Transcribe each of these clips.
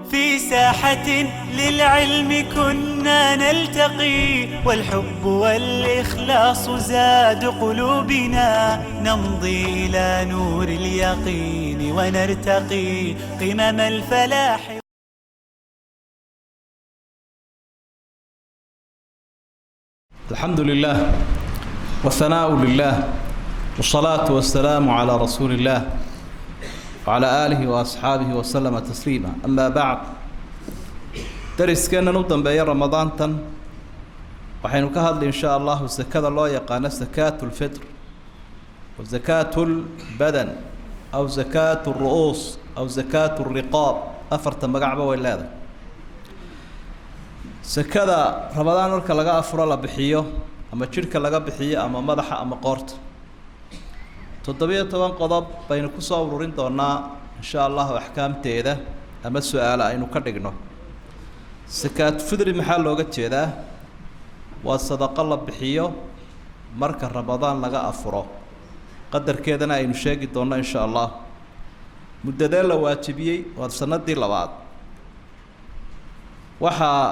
في ساحة للعلم كنا نلتقي والحب والإخلاص زاد قلوبنا نمضي إلى نور اليقين ونرتقي قمم الفلاح الحمد لله والثناء لله والصلاة والسلام على رسول الله وعلى آله وأصحابه وسلم تسليما أما بعد dariskeena u dambeeya ramadaantan waxaynu ka hadli in sha allahu sakada loo yaqaano sakaatu lfitr wa sakaatu lbadan aw sakaatu ru'uus aw sakaatu riqaab afarta magacba way leedahay sakada ramadaan marka laga afuro la bixiyo ama jidhka laga bixiyo ama madaxa ama qoorta toddobiyo toban qodob baynu kusoo ururin doonaa in sha allahu axkaamteeda ama su-aale aynu ka dhigno sakaat fidri maxaa looga jeedaa waa sadaqo la bixiyo marka ramadaan laga afuro qadarkeedana aynu sheegi doonno in sha allah muddadee la waajibiyey waa sanadii labaad waxaa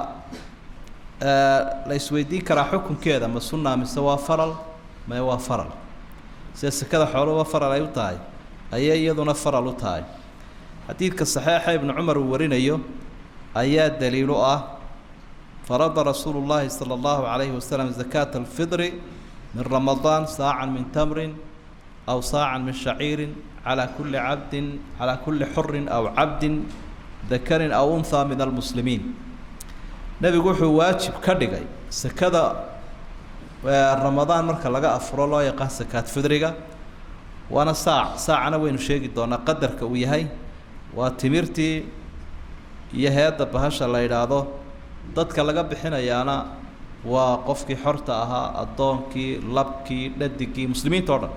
la isweydiin karaa xukunkeeda ma sunaa mise waa faral mae waa faral sida sekada xooluba faral ay u tahay ayay iyaduna faral u tahay xadiidka saxiixa ibnu cumar uu warinayo ayaa daliil u ah farada rasuulu llaahi sala allahu calayhi wasalam zakaata alfidri min ramadaan saacan min tamrin aw saacan min shaciirin calaa kulli cabdin calaa kulli xurin aw cabdin dakarin aw unhaa min almuslimiin nebigu wuxuu waajib ka dhigay sekada ramadaan marka laga afuro loo yaqaan sakaat fidriga waana saac saacana waynu sheegi doonaa qadarka uu yahay waa timirtii iyo heedda bahasha la yidhaahdo dadka laga bixinayaana waa qofkii xorta ahaa addoonkii labkii dhadigii muslimiinta o dhan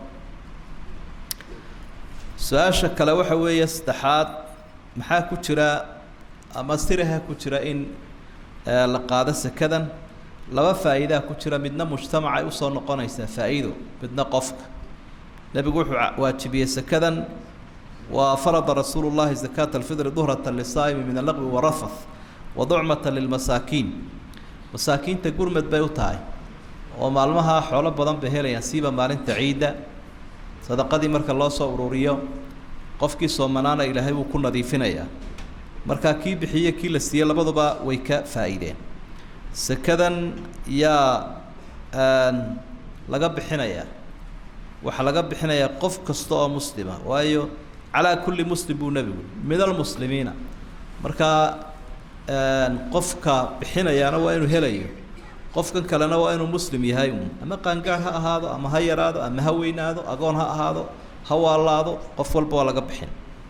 su-aasha kale waxa weeye saddexaad maxaa ku jira ama siraha ku jira in la qaado sekadan laba faa'iidaa ku jira midna mujtamacay usoo noqonaysaa faa'iido midna qofka nebigu wuxuu waajibiyey sekadan waa farada rasuulu llahi zakaata alfidri duhrata lisaa'imi min allaqwi warafath wa ducmata lilmasaakiin masaakiinta gurmed bay u tahay oo maalmaha xoolo badan bay helayaan siiba maalinta ciidda sadaqadii marka loo soo ururiyo qofkii soomanaana ilaahay wuu ku nadiifinayaa markaa kii bixiye kii la siiyey labaduba way ka faa'iideen sekadan yaa laga bixinayaa waxaa laga bixinayaa qof kasta oo muslima waayo calaa kulli muslim buu nebigu min almuslimiina markaa qofka bixinayaana waa inuu helayo qofkan kalena waa inuu muslim yahay un ama qaangaar ha ahaado ama ha yaraado ama ha weynaado agoon ha ahaado ha waalaado qof walba waa laga bixin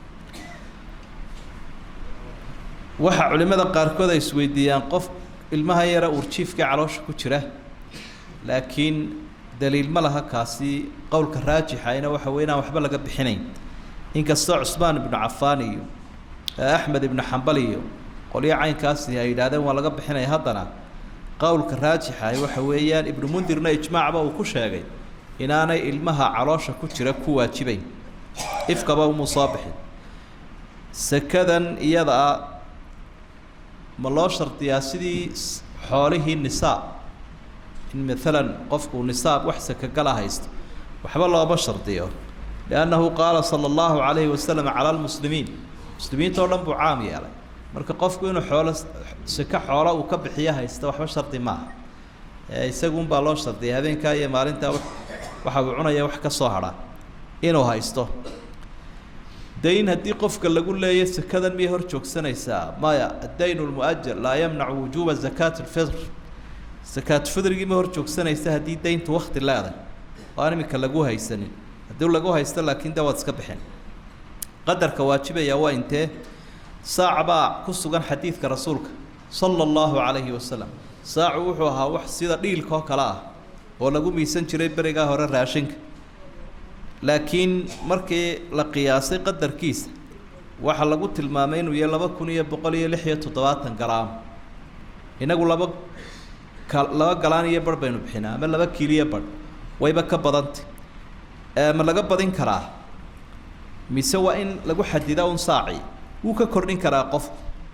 waxaa culimmada qaarkood ay isweydiiyaan qof ilmaha yara uurjiifka caloosha ku jira laakiin daliil ma laha kaasi qowlka raajixayna waxa wey inaan waxba laga bixinayn inkastoo cusmaan ibnu cafaan iyo axmed ibnu xambal iyo qolyo caynkaasi ay yidhahdeen waa laga bixinaya haddana qowlka raajixahay waxa weeyaan ibnu mundirna ijmaacba uu ku sheegay inaanay ilmaha caloosha ku jira ku waajibayn ifkaba umuu soo bixin sekadan iyada ma loo shardiyaa sidii xoolihii nisaab in maalan qofku nisaab wax sakagala haysto waxba looma shardiyo liannahu qaala sala allahu calayhi wasalam cala lmuslimiin muslimiinta o dhan buu caam yeelay marka qofku inuu xoolo seko xoola uu ka bixiyo haysta waxba shardi maaha isagunbaa loo shardiyay habeenkaa iyo maalintaa waxa uu cunaya wax ka soo hadha inuu haysto dayn haddii qofka lagu leeya sekadan miyay hor joogsanaysaa maya addayn lmuajal laa yamnacu wujuuba zakaat lfitr sakaat fidrigii ma hor joogsanaysa haddii dayntu wakti leeday oo aan iminka lagu haysanin haddii lagu haysto laakiin de waad iska bixin qadarka waajibaya waa intee saac baa ku sugan xadiidka rasuulka sala allahu calayhi wasalam saacu wuxuu ahaa wax sida dhiilka oo kale ah oo lagu miisan jiray berigaa hore raashinka laakiin markii la qiyaasay qadarkiisa waxaa lagu tilmaamay inuu yahay laba kun iyo boqol iyo lix iyo toddobaatan garaam inagu laba ka laba galaan iyo barh baynu bixinaa ama laba kiiliyo barh wayba ka badantay ma laga badin karaa mise waa in lagu xadida un saaci wuu ka kordhin karaa qofku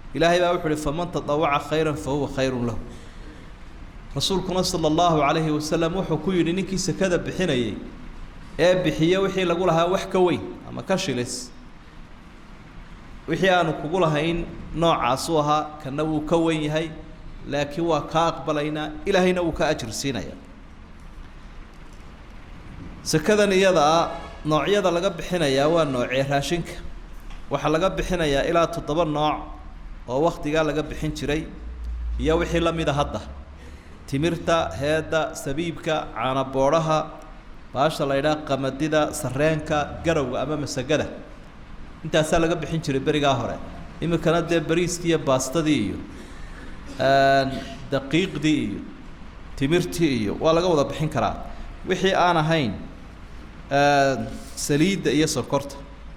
ilaahay baa wuxu uhi faman tadawaca khayran fa huwa khayrun lahu rasuulkuna sala allahu calayhi wasalam wuxuu ku yidhi ninkii sekada bixinayay ee bixiye wixii lagu lahaa wax ka weyn ama ka shilis wixii aanu kugu lahayn noocaasuu ahaa kana wuu ka wen yahay laakiin waa kaa aqbalaynaa ilaahayna wuu ka ajir siinaya sekadan iyada ah noocyada laga bixinayaa waa noocee raashinka waxaa laga bixinayaa ilaa toddoba nooc oo waktigaa laga bixin jiray iyo wixii la mida hadda timirta heedda sabiibka caanaboodhaha baasha la ydhaha qamadida sareenka garowga ama masagada intaasaa laga bixin jiray berigaa hore iminkana dee bariiskii iyo baastadii iyo daqiiqdii iyo timirtii iyo waa laga wada bixin karaa wixii aan ahayn saliidda iyo sonkorta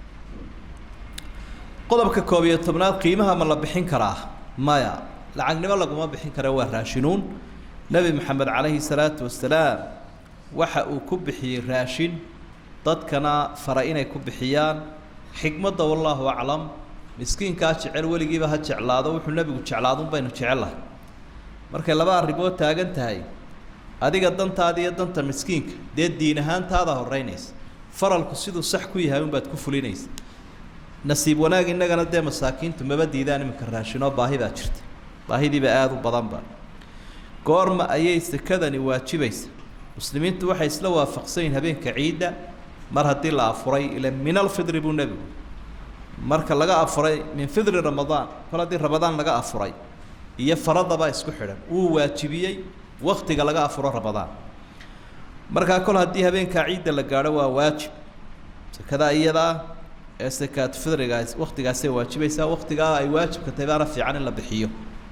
qodobka koob iyo tobnaad qiimaha ma la bixin karaa maya lacagnimo laguma bixin kara waa raashinuun nebi maxamed calayhi salaatu wasalaam waxa uu ku bixiyey raashin dadkana fara inay ku bixiyaan xikmadda wallaahu aclam miskiinkaa jecel weligiiba ha jeclaado wuxuu nebigu jeclaadun baynu jecellahay markay laba arrimood taagan tahay adiga dantaada iyo danta miskiinka dee diin ahaantaada horeynaysa faralku siduu sax ku yahay unbaad ku fulinaysa nasiib wanaag innagana dee masaakiintu maba diidaan iminka raashinoo baahi baa jirta baahidiiba aada u badanba goorma ayay sekadani waajibaysa muslimiintu waxay isla waafaqsan yihin habeenka ciidda mar haddii la afuray ila min alfidri buu nebigu marka laga afuray min fidri ramadaan kol haddii ramadaan laga afuray iyo faradabaa isku xidhan wuu waajibiyey waktiga laga afuro ramadaan markaa kol haddii habeenkaa ciidda la gaadho waa waajib sekadaa iyadaa ee sakaat fidrigaas waktigaasay waajibaysaa waktigaa ay waajibka tahay baana fiican in la bixiyo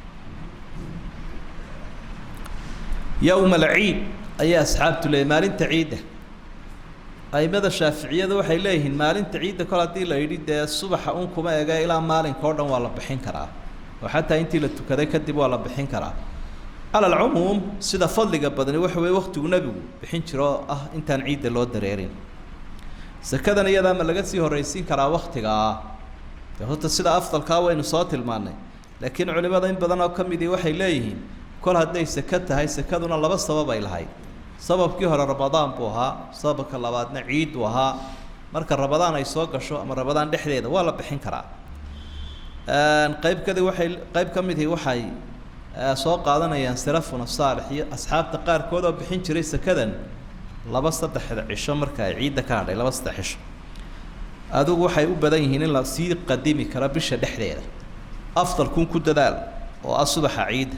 yowma alciid ayaa asxaabtu leeyay maalinta ciidda aimada shaaficiyada waxay leeyihiin maalinta ciidda kol haddii la yidhi dee subaxa un kuma ege ilaa maalinka o dhan waa la bixin karaa oo xataa intii la tukaday kadib waa la bixin karaa cala alcumuum sida fadliga badani waxa weeye waktigu nebigu bixin jiro oo ah intaan ciidda loo dareerin sekadan iyadaa ma laga sii horraysiin karaa waktigaa de horta sida afdalkaa waynu soo tilmaannay laakiin culimada in badan oo ka midii waxay leeyihiin kol hadday seke tahay sekaduna laba sabab ay lahayd sababkii hore ramadaan buu ahaa sababka labaadna ciid buu ahaa marka ramadaan ay soo gasho ama ramadaan dhexdeeda waa la bixin karaa qayb kadi waxay qayb ka midii waxay soo qaadanayaan salafuna saalix iyo asxaabta qaarkood oo bixin jiray sekadan laba saddexda cisho marka ay ciidda ka hadhay laba saddex cisho adigu waxay u badan yihiin in la sii qadimi karo bisha dhexdeeda afdalkun ku dadaal oo ah subaxa ciidda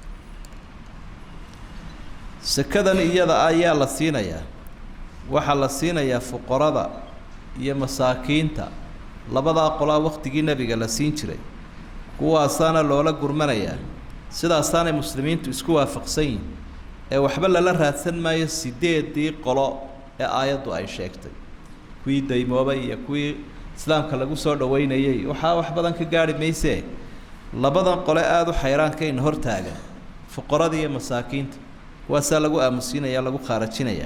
sekadan iyada ayaa la siinayaa waxaa la siinayaa fuqarada iyo masaakiinta labadaa qolaa waktigii nebiga la siin jiray kuwaasaana loola gurmanayaa sidaasaanay muslimiintu isku waafaqsan yihin ee waxba lala raadsan maayo sideedii qolo ee aayaddu ay sheegtay kuwii daymoobay iyo kuwii islaamka lagu soo dhaweynayey waxaa wax badan ka gaarhi maysee labadan qole aada u xayraankayna hortaagan fuqarada iyo masaakiinta kuwaasaa lagu aamusiinaya lagu khaarajinaya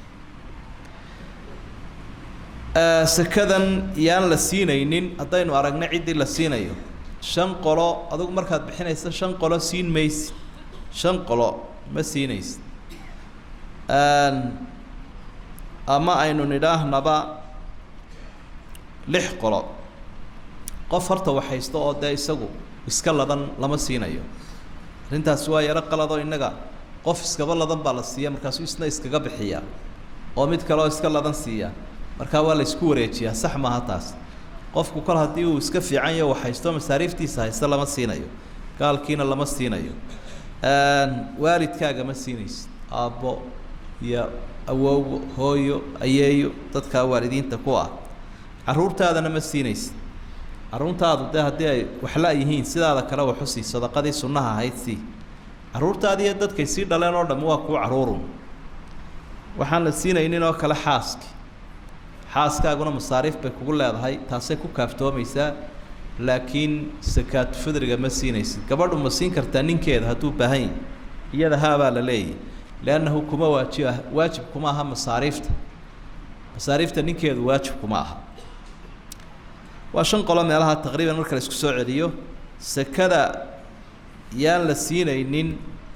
sekadan yaan la siinaynin haddaynu aragno ciddii la siinayo shan qolo adugu markaad bixinaysa shan qolo siin maysid shan qolo ma siinaysid ama aynu nidhaahnaba lix qolo qof horta waxaysto oo dee isagu iska ladan lama siinayo arrintaasi waa yaro qaladoo innaga qof iskaba ladan baa la siiya markaasuu isna iskaga bixiyaa oo mid kaleoo iska ladan siiya markaa waa la isku wareejiyaa sax maaha taas qofku kol haddii uu iska fiican yaho waxhaysto masaariiftiisa haysto lama siinayo gaalkiina lama siinayo waalidkaaga ma siinaysid aabbo iyo awowgo hooyo ayeeyo dadkaa waalidiinta ku ah carruurtaadana ma siinaysid carruurtaadu dee haddii ay waxla yihiin sidaada kale waxu sii sadaqadii sunnaha ahayd sii carruurtaadi iyo dadkay sii dhaleen oo dham waa kuu carruurun waxaan la siinaynin oo kale xaaski xaaskaaguna masaariif bay kugu leedahay taasay ku kaaftoomaysaa laakiin sakaatu fidriga ma siinaysid gabadhu ma siin kartaa ninkeeda hadduu baahan yahy iyada haabaa la leeyahy leannahu kuma waajib ah waajib kuma aha masaariifta masaariifta ninkeedu waajib kuma aha waa shan qolo meelaha taqriiban marka la isku soo celiyo sekada yaan la siinaynin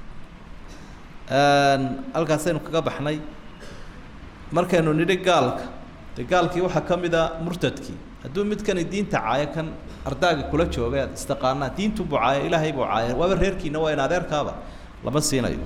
halkaasaynu kaga baxnay markaynu nidhi gaalka de gaalkii waxaa ka mid a murtadkii hadduu midkani diinta caayo kan ardaaga kula jooga ad istaqaanaa diintu buu caaya ilaahay buu caaya waaba reerkiina waa in adeerkaaba lama siinayo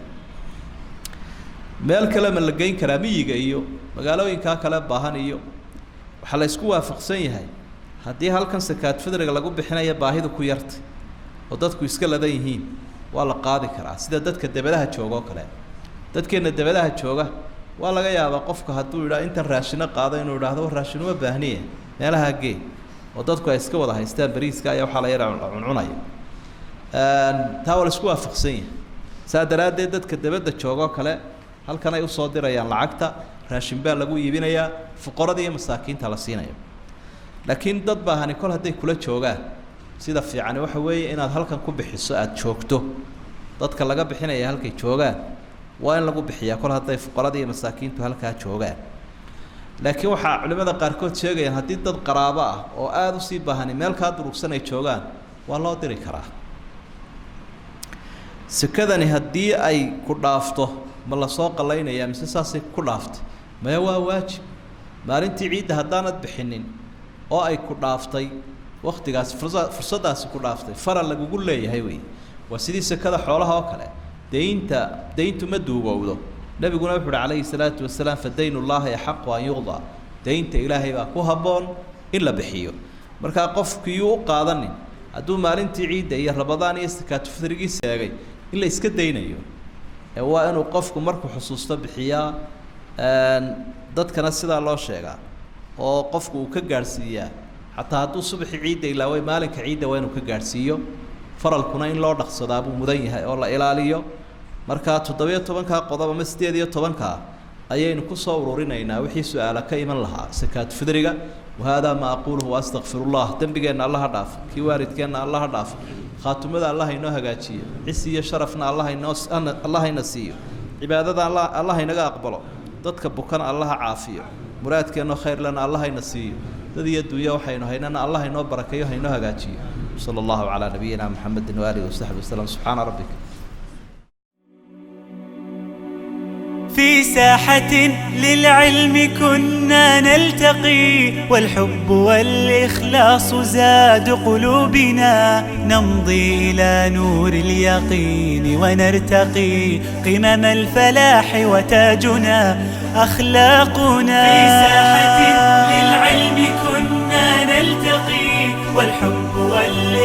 meel kale ma la geyn karaa miyiga iyo magaalooyinkaa kale baahan iyo waxaa la isku waafaqsan yahay haddii halkan sakaad fidriga lagu bixinaya baahidu ku yartay oo dadku iska ladan yihiin waa la qaadi karaa sida dadka debadaha jooga oo kale dadkeenna debadaha jooga waa laga yaabaa qofka hadduu idhaa intan raashino qaado inuu idhaahdo raashin uma baahniye meelaha gee oo dadku ay iska wada haystaan bariiska ayaa waxaa la yara cuncunaya taa waa la isku waafaqsan yahay saa daraaddeed dadka debadda jooga oo kale halkan ay usoo dirayaan lacagta raashin baa lagu iibinayaa fuqarada iyo masaakiinta la siinayo laakiin dad baahani kol hadday kula joogaan sida fiicani waxa weeye inaad halkan ku bixiso aada joogto dadka laga bixinaya halkay joogaan waa in lagu bixiyaa kol hadday fuqarada iyo masaakiintu halkaa joogaan laakiin waxaa culimmada qaarkood sheegayaan haddii dad qaraabo ah oo aada usii baahani meel kaa durugsan ay joogaan waa loo diri karaa sekadani haddii ay ku dhaafto ma lasoo qalaynayaa mise saasay ku dhaaftay maya waa waajib maalintii ciidda haddaanad bixinin oo ay ku dhaaftay waktigaasi fursa fursaddaasi ku dhaaftay faral lagugu leeyahay wey waa sidii sekada xoolaha oo kale daynta dayntu ma duugowdo nebiguna wuxu uhi calayhi salaatu wasalaam fa dayn ullaahi axaqu an yuqda daynta ilaahay baa ku habboon in la bixiyo markaa qofkiyuu u qaadanin hadduu maalintii ciidda iyo rabadaan iyo sakaatu fitrigii seegay in la iska daynayo ee waa inuu qofku markuu xusuusto bixiyaa dadkana sidaa loo sheegaa oo qofku uu ka gaadhsiiyaa xataa hadduu subaxii ciidda ilaaway maalinka ciidda waa inuu ka gaadhsiiyo faralkuna in loo dhaqsadaa buu mudan yahay oo la ilaaliyo markaa toddobiyo tobankaa qodob ama siddeed iyo tobankaa ayaynu kusoo ururinaynaa wixii su-aala ka iman lahaa sakaat fidriga wahaadaa ma aquuluhu waastaqfirullah dembigeenna allaha dhaafo kii waalidkeenna allaha dhaafo khaatumada allah inoo hagaajiyo cisi iyo sharafna allah inoo allah ina siiyo cibaadada alla allah inaga aqbalo dadka bukana allaha caafiyo muraadkeenno khayrlana allah ina siiyo dad iyo dunya waxaynu haynana allah inoo barakeeyo hainoo hagaajiyo sala allahu calaa nabiyina muxamedin waaalihi wasaxbi wasalam subxaana rabbika في ساحة للعلم كنا نلتقي والحب والإخلاص زاد قلوبنا نمضي إلى نور اليقين ونرتقي قمم الفلاح وتاجنا أخلاقنا في ساحة